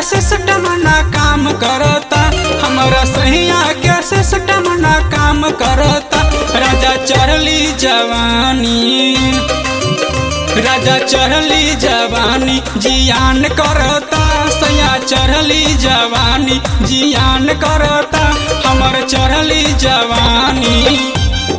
system ना काम करता हमारा सैया के सिस्टम ना काम करता राजा चढ़ली जवानी राजा चढ़ली जवानी जियान करता सैया चढ़ली जवानी जियान करता हमर चढ़ली जवानी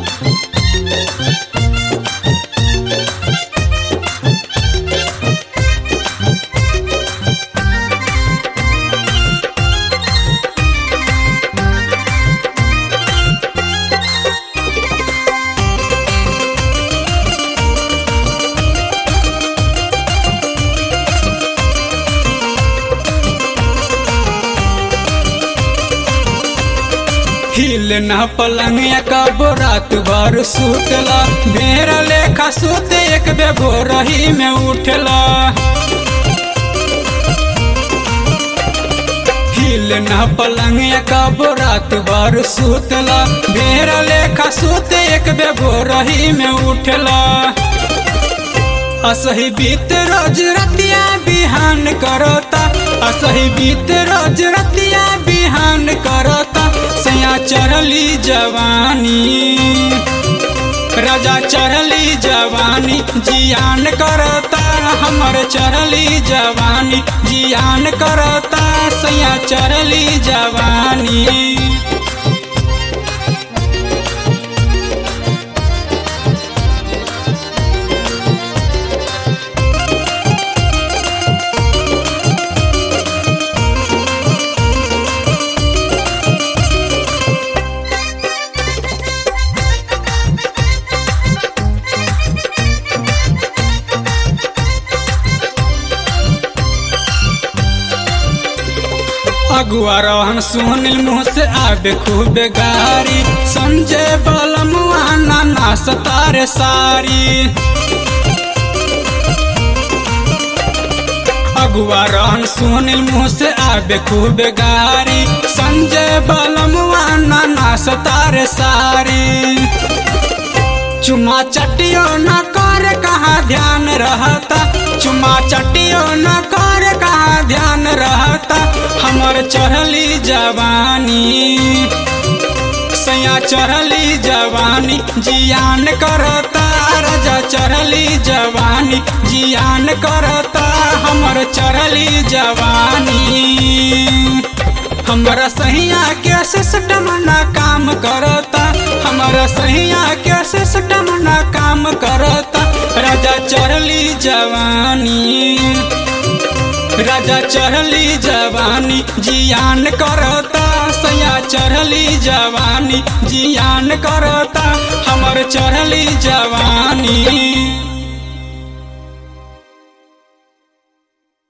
हिल न पलंगिया कब रात भर सुतला भेड़ लेखा सुत एक बे भोरही में उठला हिल न पलंगिया कब रात भर सुतला भेड़ लेखा सुत एक बे भोरही में उठला असही बीत रोज रतिया बिहान करता असही बीत रोज रतिया बिहान करता सैया चढ़ली जवानी राजा चढ़ली जवानी जियान करता हमर चढ़ली जवानी जियान करता सैया चढ़ली जवानी अगुआ रहन सुनिल मुँह से आबे खूब गारी संजय बलमुआ नाना सतारे सारी अगुआ रहन सुनिल मुँह से आबे खूब गारी संजय बलमुआ नाना सतारे सारी चुमा चटियो न कर कहाँ ध्यान रहता चुमा चटियो न कर कहाँ ध्यान रहता हमर चढ़ली जवानी सैया चढ़ली जवानी जियान करता राजा चढ़ली जवानी जियान करता हमर चढ़ली जवानी हमारा सहिया के सिस्टम ना काम करता हमारा सहिया के सिस्टम ना काम करता राजा चढ़ली जवानी राजा चढ़ली जवानी जियान करता सैया चढ़ली जवानी जियान करता हमर चढ़ली जवानी